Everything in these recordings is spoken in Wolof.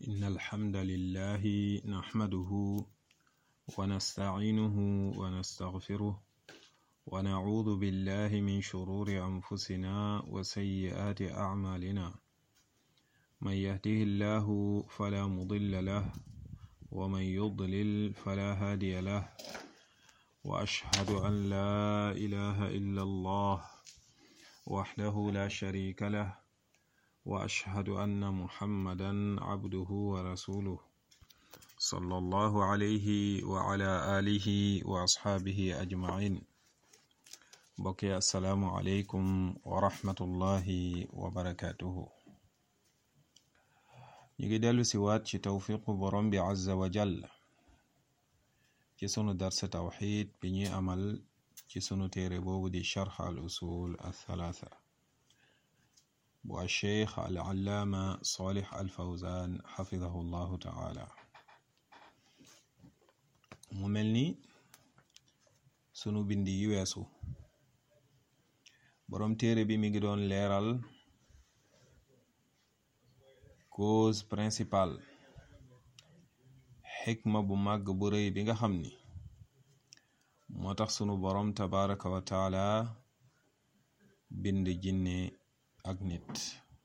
إن الحمد لله نحمده ونستعينه ونستغفره ونعوذ بالله من شرور أنفسنا وسيئات أعمالنا من يهده الله فلا مضل له ومن يضلل فلا هادي له وأشهد أن لا إله إلا الله وحده لا شريك له وأشهد أن محمدا عبده ورسوله صلى الله عليه وعلى آله وأصحابه أجمعين بقي السلام عليكم ورحمة الله وبركاته نيجي دلو سوات ci tawfiqu borom bi azza wa jalla ci sunu darsa tawxid bi ñuy amal ci sunu téere boobu di charx al usul althalatha bu alcheikh al allaama salih al fawzan xafidahu llahu taala mu mel ni sunu bindi yi weesu boroom téere bi mi ngi doon leeral cause principale xikma bu màgg bu rëy bi nga xam ni moo tax sunu boroom tabaraka wa taala bind jinne ak nit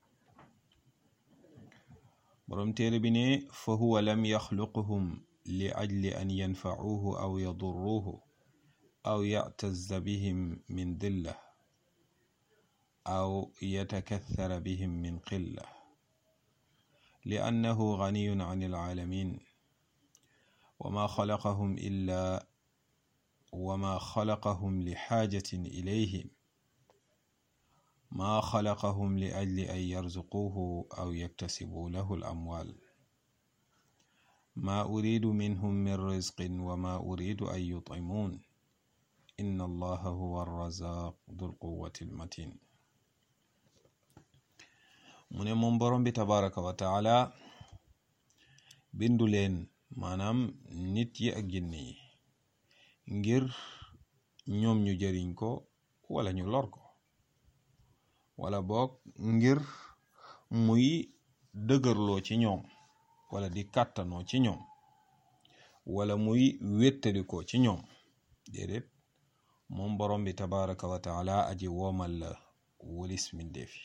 boroom téere bi ne fa huwa lam yaxluquhum li ajli an yanfacuuhu aw yadurruuhu aw yactazza bihim min dilla aw yatakathara bihim min qilla li annahu ganiyun an alcaalamin وما خلقهم إلا وما خلقهم لحاجة إليهم ما خلقهم لأجل أن يرزقوه أو يكتسبوا له الأموال ما أريد منهم من رزق وما أريد أن يطعمون إن الله هو الرزاق ذو القوة المتين من منبر بتبارك وتعالى بندلين maanaam nit yi ak jinne yi ngir ñoom ñu jëriñ ko wala ñu lor ko wala boog ngir muy dëgërloo ci ñoom wala di kàttanoo ci ñoom wala muy wéttalikoo ci ñoom déedéet moom borom bi tabaraka wa taala aji woomal la walis mindeefi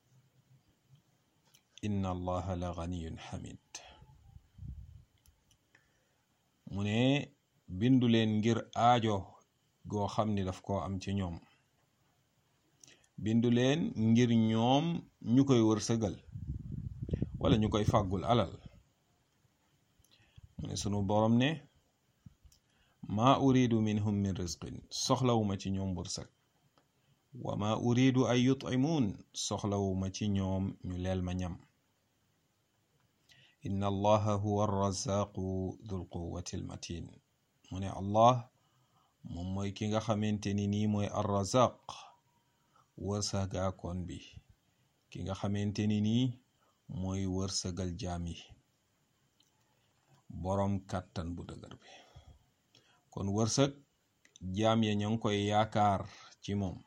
inna allaha la ganiyun hamid mu ne bindu leen ngir aajo goo xam ni daf koo am ci ñoom bindu leen ngir ñoom ñu koy wërsëgal wala ñu koy fàggul alal mu ne sunu borom ne maa uridu minhum min rizqin soxlawuma ci ñoom wërsëg wa maa uridu ay yut'imuun soxlawuma ci ñoom ñu leel ma ñam inna allaha huwa arrazaqu dul quwati almatin mu ne allah moom mooy ki nga xamante ni nii mooy arrazaq wërsëgaakoon bi ki nga xamante ni nii mooy wërsëgal jaam yi boroom kàttan bu dëgër bi kon wërsëg jaam ya ña ngi koy yaakaar ci moom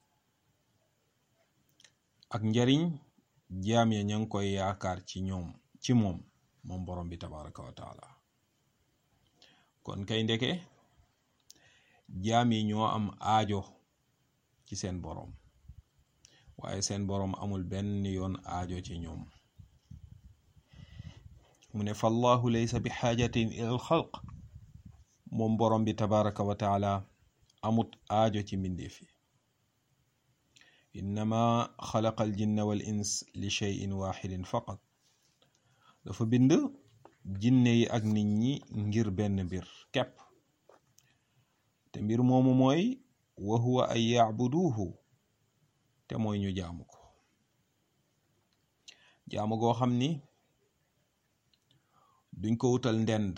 ak njariñ jaam ya ña ngi koy yaakaar ci ñoom ci moom moom borom bi tabaraka wa taala kon kay ndeke jaam yi ñoo am aajo ci seen borom waaye seen borom amul benn yoon aajo ci ñoom mu ne fallahu laysa bi xaajatin ila al xalq moom borom bi tabaraka wa taala amut aajo ci mbindeef yi innama xalaqa al jinna wal ins li cheyin waxidin faqat dafa bind jinne yi ak nit ñi ngir benn mbir kepp te mbir moomu mooy wa huwa an yacbuduuhu te mooy ñu jaamu ko jaamu goo xam ni duñ ko wutal ndend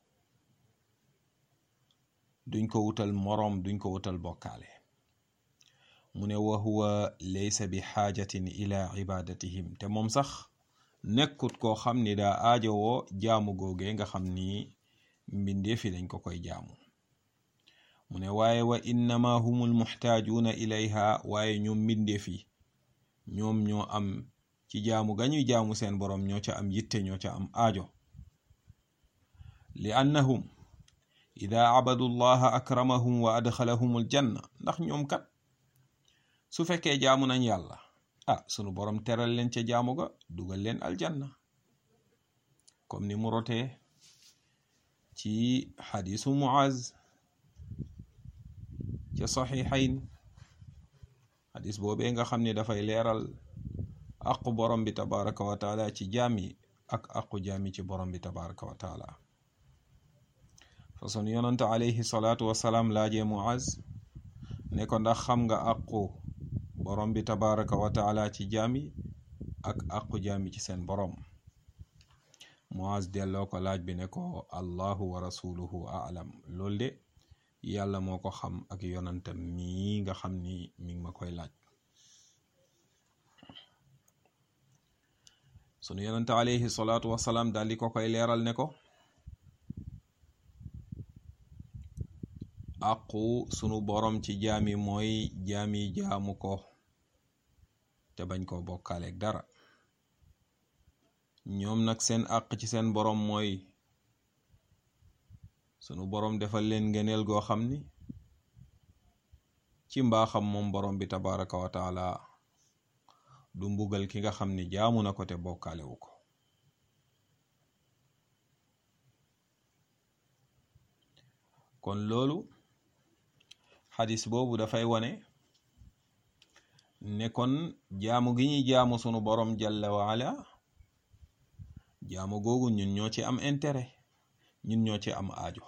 duñ ko wutal moroom duñ ko wutal bokkaale mu ne wa huwa laysa bi xaajatin ila ibadatihim te moom sax nekkut koo xam ni daa aajowoo jaamu googee nga xam ni mbindeefi dañ ko koy jaamu mu ne waaye wa innama humul muxtaajuuna ilayha waaye ñoom mbindeefi ñoom ñoo am ci jaamu gañuy jaamu seen borom ñoo ca am yitte ñoo ca am aajo li annahum ida abadu llaha akramahum wa adxalahum aljanna ndax ñoom kat su fekkee jaamu nañ yàlla ah sunu borom teral leen ca jaamu ga dugal leen aljanna comme ni mu rotee ci xadisu muaz ca saxiixayn xadis boobee nga xam ne dafay leeral aqu borom bi tabaraka wa taala ci jaam yi ak aqu jaam yi ci borom bi tabaraka wa taala façon yonante alayhi salaatu wasalaam laajee muaz ne ko ndax xam nga aqu borom bi tabaraka wa taala ci jaam yi ak aqu jaam yi ci seen borom muaz delloo ko laaj bi ne ko allahu wa rasuluhu aalam loolu de yàlla moo ko xam ak yonantam mii nga xam ni mi ngi ma koy laaj sunu yonante alayhi salaatu wasalaam daal di ko koy leeral ne ko àqu sunu borom ci jaami mooy jaami jaamu ko te bañ koo bokkaaleeg dara ñoom nag seen àq ci seen borom mooy sunu borom defal leen ngëneel goo xam ni ci mbaaxam moom borom bi tabaraka wa taala du mbugal ki nga xam ni jaamu na ko te bokkaalewu ko kon loolu xadis boobu dafay wane ne kon jaamu gi ñuy jaamu sunu borom jalla waala jaamu googu ñun ñoo ci am intérêt ñun ñoo ci am aajo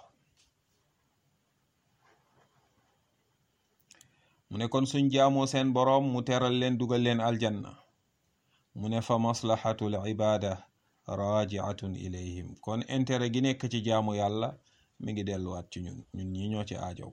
mu ne kon suñ jaamoo seen boroom mu teral leen dugal leen aljanna mu ne fa maslahatul ibada rajiatun ilayhim kon intérêt gi nekk ci jaamu yàlla mi ngi delluwaat ci ñun ñun ñi ñoo ci aajow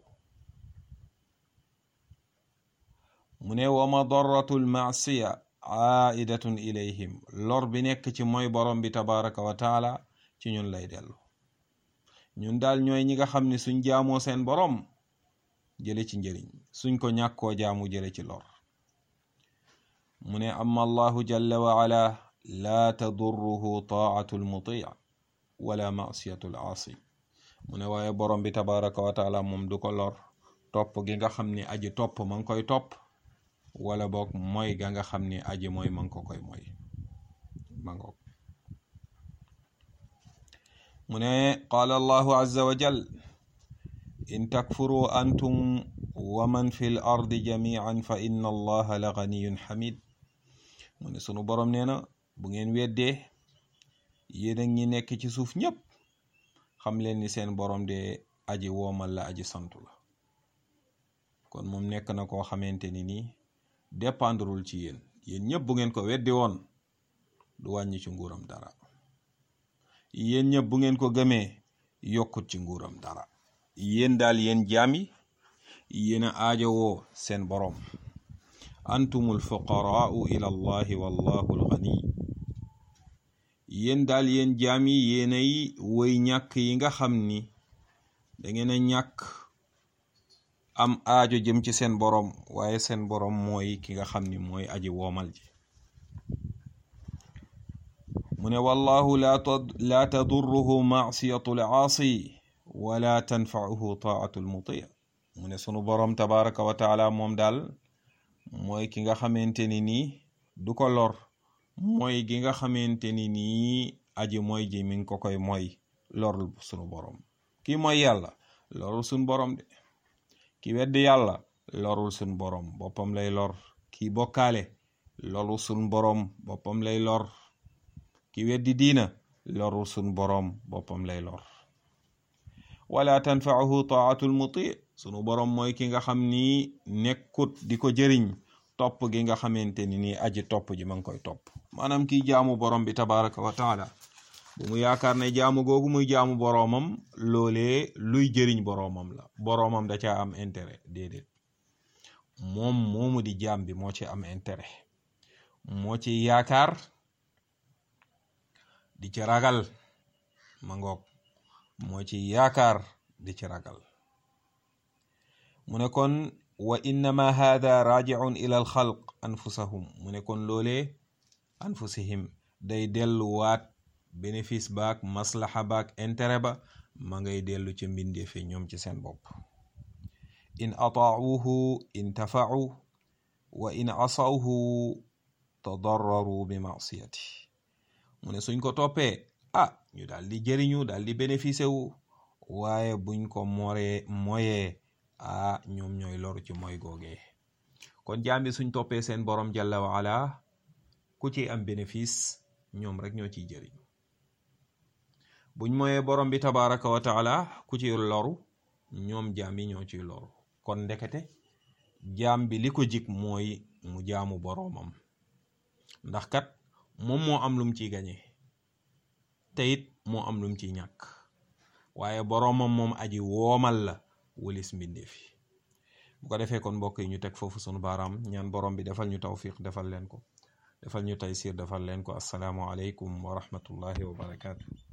mu ne wa madaratul maasiya aidatun ilayhim lor bi nekk ci mooy borom bi tabaraka wa taala ci ñun lay dellu ñun daal ñooy ñi nga xam ne suñ jaamoo seen borom jële ci njëriñ suñ ko ñàkkoo jaamu jële ci lor mu ne amma allahu jalla wa ala laa tadurruhu taatu lmuti wala masiyatu l aasi mu ne waaye borom bi tabaraka wa taala moom du ko lor topp gi nga xam ni aji topp ma ngi koy topp wala boog mooy ga nga xam ni aji mooy ma ngi ko koy mooy ma ngoog mu ne qaala allahu azza wa jal in takfuru antum wa man fi l ardi jamian fa inna allaha la ganiyun xamid mu ne sunu borom nee na bu ngeen weddee yéen a ñi nekk ci suuf ñépp xam leen ni seen borom de aji woomal la aji santu la kon moom nekk na koo xamante ni nii dépendrul ci yéen yéen ñëpp bu ngeen ko weddi woon du wàññi ci nguuram dara yéen ñëpp bu ngeen ko gëmee yokkut ci nguuram dara yéen daal yéen jaam yi yéen a aajowoo seen boroom antumul fuqaraau ila allahi wallahu alghani yéen daal yéen jaam yi yéenay woy ñàkk yi nga xam ni dangeen a ñàkk am aajo jëm ci seen boroom waaye seen boroom mooy ki nga xam ni mooy aji woomal ji mu ne wallahu laa tadurruhu maasiyatu laasi wala tanfauhu taatu lmuti mu ne sunu boroom tabaraka wa taala moom daal mooy ki nga xamante ni nii du ko lor mooy gi nga xamante ni nii aji mooy ji mi ngi ko koy mooy lorul sunu boroom kii mooy yàlla lorul sunu boroom de ki weddi yàlla lorul sunu boroom boppam lay lor kii bokkaale lorul sunu boroom boppam lay lor ki weddi diina lorul sunu boroom boppam lay lor wala tanfaahu taatul muti sunu boroom mooy ki nga xam ni nekkut di ko jëriñ topp gi nga xamante ni nii aji topp ji ma ngi koy topp maanaam kii jaamu borom bi tabaraka wa taala bu mu yaakaar ne jaamu googu muy jaamu boroomam loolee luy jëriñ boroomam la boroomam da caa am intérêt déedéet moom moomu di jaam bi moo ci am intérêt moo ci yaakaar di ci ragal ma ngoog moo ci yaakaar di ci ragal mu ne kon wa innama hada rajiun ila al xalq anfusahum mu ne kon loolee anfusihim day delluwaat bénéfice baak maslaxa baak intérêt ba ma ngay dellu ca mbindeefe ñoom ci seen bopp in ataauhu intafau wa in asawhu tadarraru bi masiyati mu ne suñ ko toppee ah ñu daal di jëriñu daal di bénéficié wu waaye buñ ko moree moyee ah ñoom ñooy loru ci mooy googee kon jaam bi suñ toppee seen borom jalla wa ala ku ci am bénéfice ñoom rek ñoo ciy jëriñ buñ moyee borom bi tabaraka wa taala ku ci loru ñoom jaam yi ñoo ciy loru kon ndekete jaam bi li ko jik mooy mu jaamu boroomam ndax kat moom moo am lum ciy gañe te it moo am lum ciy ñàkk waaye boroomam moom aji woomal la wëlis mbindeef yi bu ko defee kon mbokk yi ñu teg foofu sunu baaraam ñaan borom bi defal ñu tawfiq defal leen ko defal ñu taysir defal leen ko assalaamu aleykum wa rahmatullahi wa barakaatu